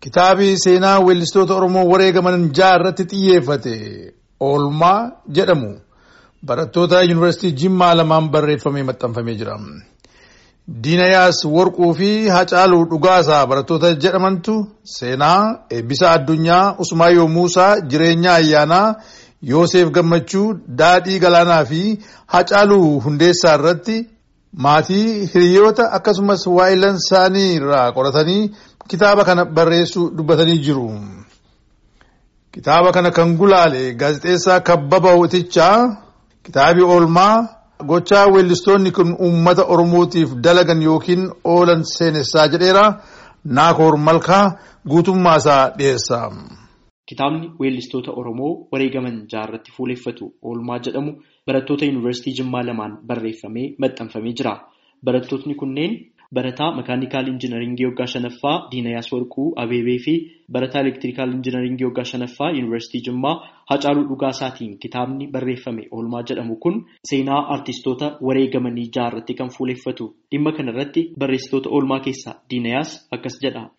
Kitaabi seenaa weellistoota Oromoo wareegaman ja'a irratti xiyyeeffate oolmaa jedhamu barattoota yuunivarsiitii Jimmaa lamaan barreeffamee maxxanfamee jira. Diinayaas Warquu fi Hacaaluu Dhugaasaa barattoota jedhamantu seenaa eebbisa addunyaa Usmaayyoo Muusaa jireenya ayyaanaa Yoosef Gammachuu Daadhii Galaanaa fi Hacaaluu Hundeessaa irratti maatii hiriyoota akkasumas waa'ilan isaanii irraa qoratanii kitaaba kana barreessuu dubbatanii jiru. Kitaaba kana kan gulaale gaazexeessaa Kabbaba Hootichaa kitaabi oolmaa gochaa weellistoonni kun uummata Oromootiif dalagan yookiin oolan seenessaa jedheera Naakoor Malkaa guutummaasaa dhiyeessa. Kitaabni weellistoota Oromoo wareegaman jaarratti fuuleffatu oolmaa jedhamu barattoota yuunivarsiitii Jimmaa lamaan barreeffamee maxxanfamee jira. Barattootni kunneen barataa makaanikaal injinaringii waggaa shanaffaa Diinayaas Warquu Abeebee fi barataa elektirikaal injinaringii waggaa shanaffaa yuunivarsiitii Jimmaa Hacaaluu Dhugaasaatiin kitaabni barreeffame oolmaa jedhamu kun seenaa artistoota wareegamanii jaarratti kan fuuleffatu. Dhimma kanarratti barreessitoota oolmaa keessaa Diinayaas akkas jedha.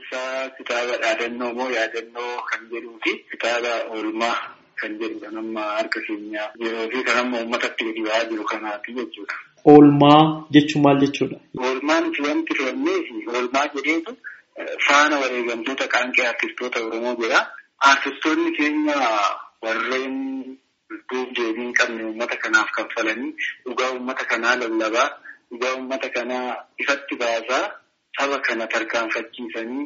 Kitaaba dhaadannoo moo yaadannoo kan jedhuu fi kitaaba oolmaa kan jedhudha nama harka keenya yeroo fi kan amma uummatatti gadi ba'aa jiru kanaati jechuudha. Oolmaa jechuun maal jechuudha? Oolmaan wanti filannee fi oolmaa jedheetu faana wareegamtoota qaanqee artistoota Oromoo jedha. Artistoonni keenya warreen lubbuuf deebii hin qabne uummata kanaaf kaffalanii dhugaa uummata kanaa lallabaa dhugaa uummata kanaa ifatti baasaa saba kana tarkaanfachiisanii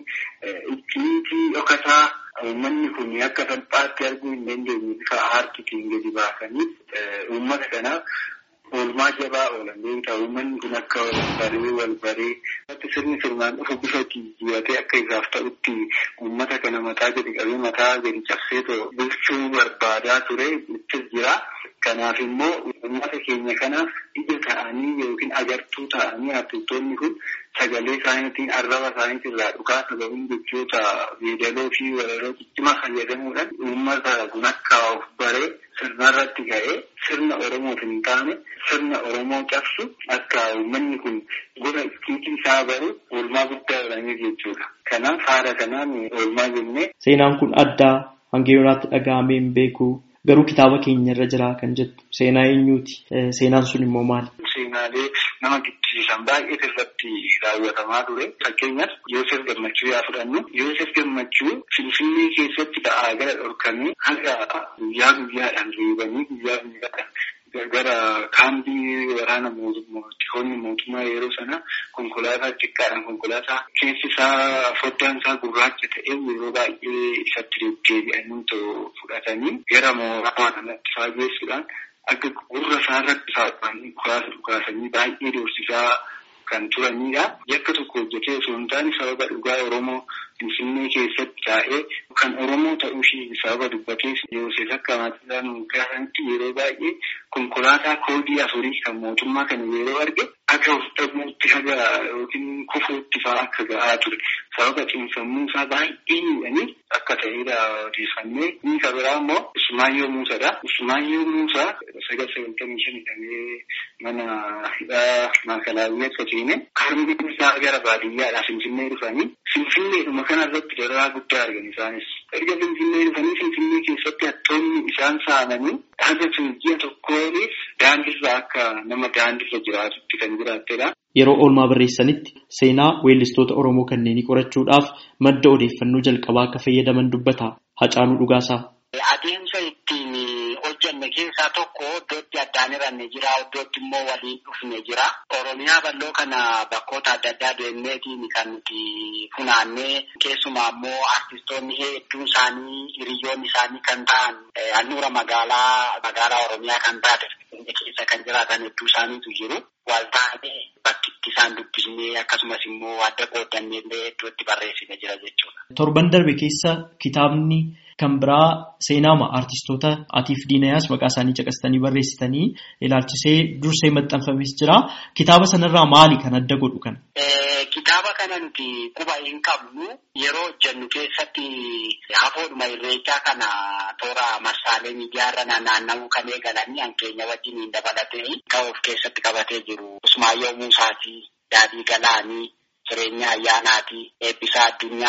ittiitii dhokataa uummanni kun akka salphaatti arguu hin dandeenye bifa aartiitiin gadi baasanii uummata kanaaf oolmaa jabaa oolan beektaa uummanni kun akka baree wal baree irratti sirni sirnaan dhufu bifa jijjiiratee akka isaaf ta'utti uummata kana mataa gadi qabee mataa gadi cabsee bulchuu barbaadaa ture ittis jira. Kanaaf immoo uummata keenya kanaaf ija ta'anii yookiin agartuu ta'anii artistoonni kun sagalee isaaniitiin arraba isaaniitiin irraa dhugaa sababiin jechoota yeedaloo fi walaloo ciccimaa fayyadamuudhaan uummata kun akka of baree sirnarratti ga'ee sirna Oromoof hin taane sirna Oromoo cabsu akka uummanni kun gola ittiitii isaa baru oolmaa guddaa godhanii jechuudha. Kanaaf haala kanaan oolmaa jennee. Seenaan kun addaa hanga yoonaatti dhaga'amee hin beeku. Garuu kitaaba keenya irra jira kan jettu seenaa eenyuuti? Seenaan sun immoo maali? Seenaalee nama giddisiisan baay'ee irratti raawwatamaa ture. Fakkeenyaaf Yoosef Gammachuu yaa fudhannu. Yoosef Gammachuu Finfinnee keessatti ba'aa gara dhorkamee haga guyyaa guyyaadhaan reebanii guyyaa guyyaadhaan gara kaambii waraana mootummoonni mootummaa yeroo sana konkolaataa xiqqaadhaan konkolaataa keessi isaa foddaan isaa gurraacha ta'e yeroo baay'ee isatti deddeebi'anii fudhatanii gara mooraa kanatti faageessuudhaan akka gurra isaa irratti saaphaanii dhukaasa dhukaasanii baay'ee doorsisaa kan turanidha. Yakka tokko hojjetee osoo hin taane sababa dhugaa Oromoo Finfinnee keessatti taa'ee kan Oromoo ta'uu ishee sababa dubbatee Yoosef akka maatiin gaafanitti yeroo baay'ee konkolaataa koodii afurii kan mootummaa kana yeroo arge akka of dhabuutti haga yookiin kufuutti fa'aa akka ga'aa ture. Sababa cimsammuu isaa baay'ee miidhanii akka ta'edha odeeffannee. Inni kan biraa immoo Usmaayyoo Muusaadha. Usmaayyoo Muusaa sagal sagaltamii shan hidhamee mana hidhaa maakalaawwii akka seene harmeen isaa gara baadiyyaadhaa Finfinnee dhufanii Finfinneedhuma kanarratti dararaa guddaa argan isaanis. Erga Finfinnee dhufanii Finfinnee keessatti hattoonni isaan saamanii haga ji'a tokkoonis daandirra akka nama daandirra jiraatutti kan jiraattedha. Yeroo oolmaa barreessanitti seenaa weellistoota Oromoo kanneenii qorachuudhaaf madda odeeffannoo jalqabaa akka fayyadaman dubbata. Hacaaluu Dhugaasaa. Adeemsa ittiin hojjanne keessaa tokko iddootti addaan hiranne jira, iddootti immoo waliin dhufne jira. Oromiyaa bal'oo kana bakkoota adda addaa deemneetiin kan nuti funaannee keessumaa immoo artistoonni hedduun isaanii hiriyoonni isaanii kan ta'an handhuura magaalaa magaalaa Oromiyaa kan taate keessa kan jiraatan hedduu isaaniitu jiru. Waltaanee bakki itti isaan dubbisnee akkasumas immoo adda qoodannee illee iddootti barreessine jira jechuudha. Torban darbe keessa kitaabni kan biraa seenaama artistoota atiif diinayaas maqaa isaanii caqastanii barreessitanii ilaalchisee dursee maxxanfames jira. Kitaaba sanarraa maali kan adda godhu kana? Kitaaba kana nuti quba hin qabnu yeroo hojjennu keessatti hafoodhuma irreechaa kana toora marsaalee miidiyaarra naanna'uu kan eegalanii hankeenya wajjin hin dabalatee kan of keessatti qabatee jiru. Usmaayyoo Muusaatii, Daadhii Galaanii, Jireenya Ayyaanaatii, Eebbisaa Addunyaa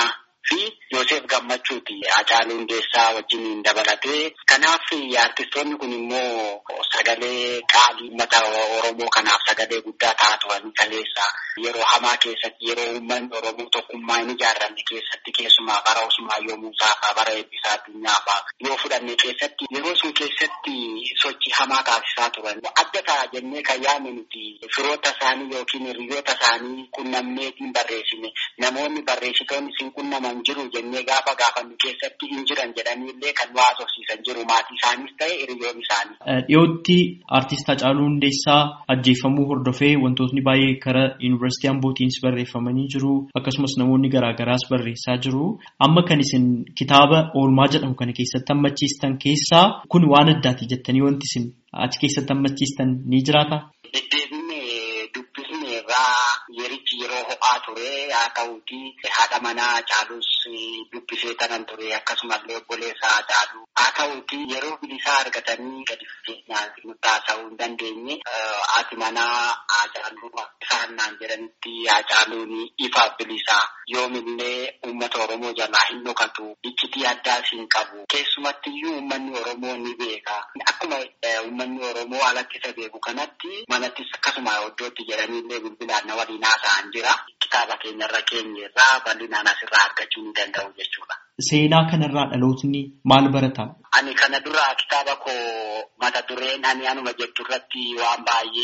fi Yoosef Gammachuuti Hacaaluu Hundeessaa wajjin dabalatee. Kanaaf artistoonni kun immoo sagalee qaalii uummata Oromoo kanaaf sagalee guddaa ta'aa turan kaleessa yeroo hamaa keessatti yeroo uummanni Oromoo tokkummaa hin ijaarranne keessatti keessumaa bara Usmaayyoo Muusaa fa'aa bara Eebbisaa Addunyaa fa'aa yoo fudhanne keessatti yeroo sun keessatti sochii hamaa taasisaa turan adda ta'a jennee kan yaadne nuti firoota isaanii yookiin hiriyoota isaanii qunnamneetiin barreessine namoonni barreessitoonni isin qunnaman jiru jennee gaafa gaafannu keessatti hin jiran jedhanii illee kan nu haasofsiisan jiru maatii isaaniis ta'e hiriyoon isaanii. Dhiyootti artist Hacaaluu Hundeessaa ajjeefamuu hordofee wantootni baay'ee karaa yuunivarsiitii Ambootiinis barreeffamanii jiru akkasumas namoonni garaagaraas barreessaa jiru amma kan isin kitaaba oolmaa jedhamu kana keessatti hammachiistan keessaa kun waan addaati jettanii wanti isin achi keessatti hammachiistan ni jiraata? Deddeebinee dubbisne irraa yerichi yeroo ho'aa ture haa ta'uuti haadha manaa Hacaaluus dubbisee tanan ture akkasumallee obboleessa Hacaaluu haa ta'uuti yeroo bilisaa argatanii gadi fageenyaan nutti haasa'uu hin dandeenye haati manaa Hacaaluu isaan naan jedhanitti Hacaaluun ifa bilisaa yoomillee uummata Oromoo jalaa hin dhokatu iccitii addaas hin qabu keessumattiyyuu uummanni Oromoo ni beeka akkuma uummanni Oromoo alatti isa beeku kanatti manattis akkasuma iddootti jedhaniillee bilbilaan na waliin haasa'an jira kitaaba keenyarra keenyerraa bal'inaan asirraa argachuu ni danda'u jechuudha. Seenaa kanarraa dhalootni maal barata? Ani kana dura kitaaba koo mata dureen ani anuma jettu irratti waan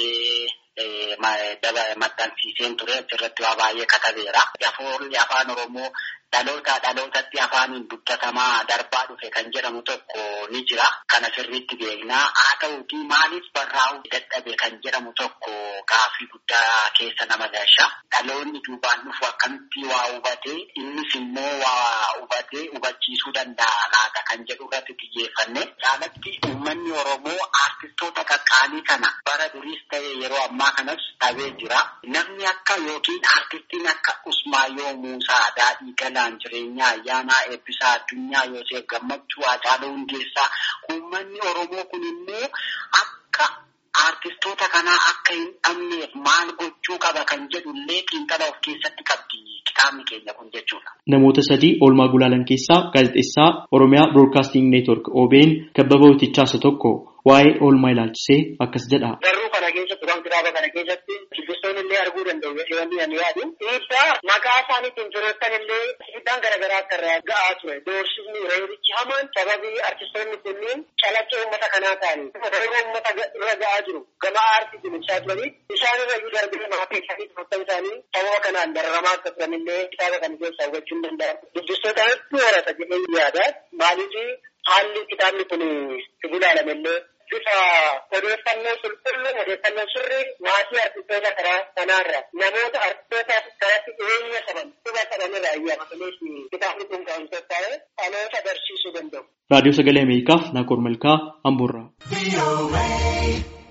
baay'ee maxxansiiseen ture achirratti waa baay'ee katabeera. Afoorri afaan Oromoo dhaloota dhalootatti afaaniin dubbatamaa darbaa dhufe kan jedhamu tokko ni jira. Kana sirriitti beeknaa. Haa ta'uuti maaliif barraa'uu dadhabe kan jedhamu tokko gaaffii guddaa keessa nama galcha. Dhaloonni duubaan dhufu akkamitti waa hubatee innis immoo waa hubatee hubachiisuu danda'a laata kan jedhu irratti xiyyeeffanne. Caalatti uummanni Oromoo artistoota qaqqaalii kana bara duriis ta'e yeroo ammaa kanas dhabee jira. Namni akka yookiin artistiin akka Usmaayyoo Muusaa Daadhii Galaan Jireenyaa Ayyaanaa Eebbisaa Addunyaa Yoosef Gammachuu Hacaaluu Hundeessaa uummanni Oromoo kun immoo akka artistoota kanaa akka hin dhabneef maal gochuu qaba kan jedhullee xiinxala of keessatti qabdi kitaabni keenya kun jechuudha. Namoota sadii oolmaa gulaalan keessaa gaazexeessaa Oromiyaa Broadcasting Network OBN kabbaba Utichaa isa tokko waa'ee oolmaa ilaalchisee akkas jedha. Garuu kana keessatti waan kitaaba kana keessatti dubbistoonni illee arguu danda'u jedhanii ani yaadu. Dhiibbaa maqaa isaaniitiin firoottan illee dhiibbaan garaagaraa akka irraa ga'aa ture. Doorsisni reerichi hamaan sababii artistoonni kunniin calaqqee uummata kanaa ta'anii reeroo uummata irra ga'aa jiru. Gama aartiitiin ibsaa turanii isaan irra iyyuu darbee maatii isaanii firoottan isaanii sababa kanaan dararamaa akka turan illee kitaaba kana keessaa hubachuu hin danda'amu. Dubbistoota hedduu horata jedhee yaada. Maaliif haalli kitaabni kun ilaalame illee bifa odeeffannoo qulqulluu odeeffannoo sirrii maatii artistoota karaa kanaarra namoota artistoota karatti dhiyeenya qaban quba qaban irraa iyyaafatanis kitaabni kun kan qophaa'e dhaloota barsiisuu danda'u. Raadiyoo Sagalee Ameerikaaf Naakor Malkaa Amboorraa.